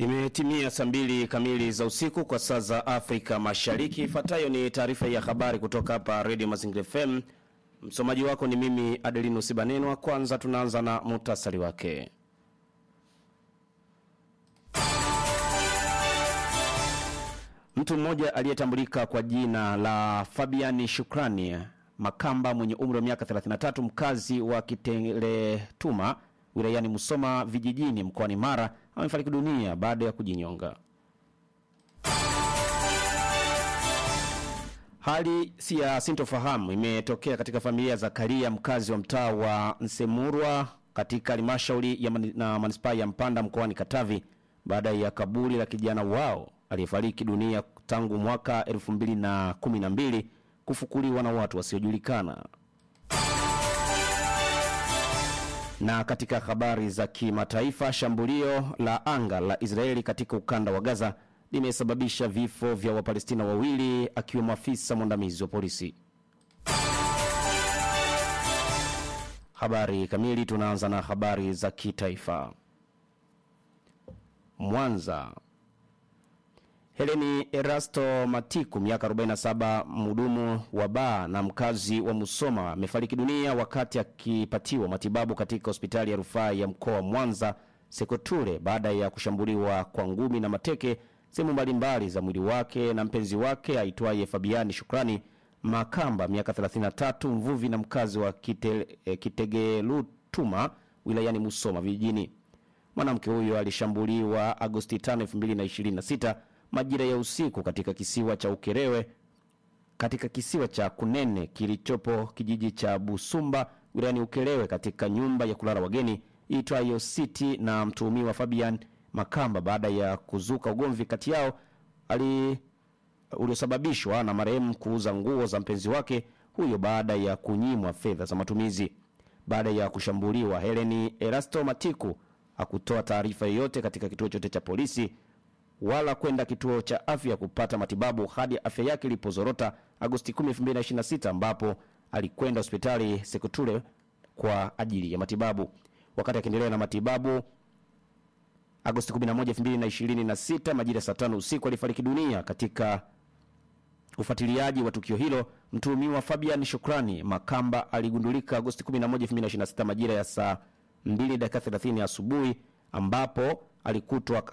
Imetimia saa mbili kamili za usiku kwa saa za Afrika Mashariki. Ifuatayo ni taarifa ya habari kutoka hapa Radio Mazingira FM. Msomaji wako ni mimi Adelino Sibanenwa. Kwanza tunaanza na muhtasari wake. Mtu mmoja aliyetambulika kwa jina la Fabiani Shukrani Makamba mwenye umri wa miaka 33 mkazi wa Kiteletuma wilayani Musoma vijijini mkoani Mara amefariki dunia baada ya kujinyonga. Hali si ya sintofahamu imetokea katika familia ya Zakaria mkazi wa mtaa wa Nsemurwa katika halmashauri ya mani, na manispaa ya Mpanda mkoani Katavi baada ya kaburi la kijana wao aliyefariki dunia tangu mwaka 2012 kufukuliwa na watu wasiojulikana. Na katika habari za kimataifa, shambulio la anga la Israeli katika ukanda wa Gaza limesababisha vifo vya Wapalestina wawili akiwemo afisa mwandamizi wa polisi. Habari kamili, tunaanza na habari za kitaifa. Mwanza. Heleni Erasto Matiku miaka 47 mhudumu wa baa na mkazi wa Musoma amefariki dunia wakati akipatiwa matibabu katika hospitali ya rufaa ya mkoa wa Mwanza Sekoture baada ya kushambuliwa kwa ngumi na mateke sehemu mbalimbali za mwili wake na mpenzi wake aitwaye Fabiani Shukrani Makamba miaka 33 mvuvi na mkazi wa Kite, eh, Kitegelutuma wilayani Musoma vijijini. Mwanamke huyo alishambuliwa Agosti 5, 2026 majira ya usiku katika kisiwa cha Ukerewe katika kisiwa cha Kunene kilichopo kijiji cha Busumba wilayani Ukerewe katika nyumba ya kulala wageni iitwayo City na mtuhumiwa Fabian Makamba baada ya kuzuka ugomvi kati yao ali uliosababishwa na marehemu kuuza nguo za mpenzi wake huyo baada ya kunyimwa fedha za matumizi. Baada ya kushambuliwa, Heleni Erasto Matiku hakutoa taarifa yoyote katika kituo chote cha polisi wala kwenda kituo cha afya kupata matibabu hadi afya yake ilipozorota Agosti 10, 2026 ambapo alikwenda hospitali Sekutule kwa ajili ya matibabu. Wakati akiendelea na matibabu Agosti 11, 2026 majira saa tano usiku alifariki dunia. Katika ufuatiliaji wa tukio hilo, mtuhumiwa Fabian Shukrani Makamba aligundulika Agosti 11, 2026 majira ya saa 2 dakika 30 asubuhi ambapo alikutwa